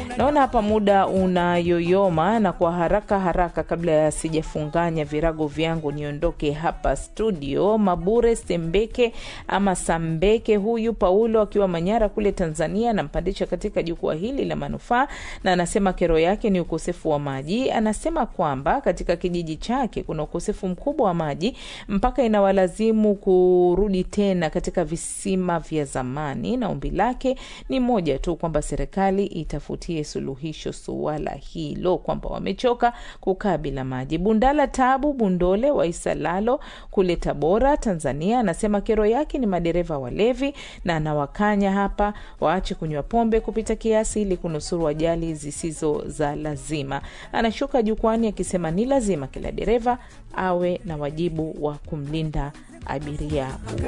Naona hapa muda unayoyoma, na kwa haraka haraka, kabla ya sijafunganya virago vyangu niondoke hapa studio, Mabure Sembeke ama Sambeke, huyu Paulo akiwa Manyara kule Tanzania, anampandisha katika jukwaa hili la manufaa, na anasema kero yake ni ukosefu wa maji. Anasema kwamba katika kijiji chake kuna ukosefu mkubwa wa maji mpaka inawalazimu kurudi tena katika visima vya zamani, na ombi lake ni moja tu kwamba serikali itafutie suluhisho suala hilo, kwamba wamechoka kukaa bila maji. Bundala Tabu Bundole wa Isalalo kule Tabora, Tanzania, anasema kero yake ni madereva walevi, na anawakanya hapa waache kunywa pombe kupita kiasi ili kunusuru ajali zisizo za lazima. Anashuka jukwani akisema ni lazima kila dereva awe na wajibu wa kumlinda abiria